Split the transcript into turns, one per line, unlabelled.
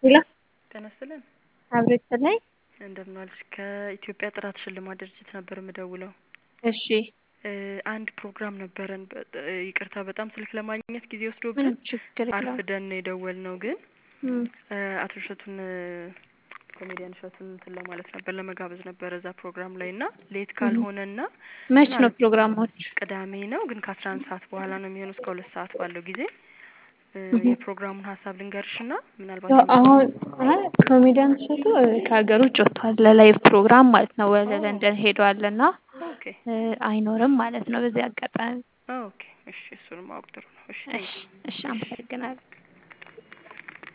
ሄሎ
ጤና ይስጥልን
አብሮ ይስጥልኝ።
እንደምን ዋልሽ? ከኢትዮጵያ ጥራት ሽልማት ድርጅት ነበር የምደውለው።
እሺ
አንድ ፕሮግራም ነበረን። በ- ይቅርታ በጣም ስልክ ለማግኘት ጊዜ ወስዶብን
ምንም ችግር የለውም።
አርፍደን ነው የደወልነው። ግን
እም፣
አቶ እሸቱን ኮሜዲያን እሸቱን እንትን ለማለት ነበር ለመጋበዝ ነበረ እዛ ፕሮግራም ላይ እና ሌት ካልሆነና
መች ነው
ምናልባት
ፕሮግራሞች?
ቅዳሜ ነው ግን ከአስራ አንድ ሰዓት በኋላ ነው የሚሆነው እስከ ሁለት ሰዓት ባለው ጊዜ እ፣
እህ።
የፕሮግራሙን ሀሳብ ልንገርሽና ምናልባት
ያው አሁን አይ ኮሜዲያን እሸቱ ከሀገር ውጭ ወጥቷል ለላይቭ ፕሮግራም ማለት ነው። ወደ
ኦ።
ለንደን ሄዷል እና
ኦኬ
እ፣ አይኖርም ማለት ነው በዚህ አጋጣሚ።
ኦኬ እሺ፣ እሱንም ማወቅ ጥሩ ነው። እሺ
እሺ እሺ፣ አመሰግናለሁ።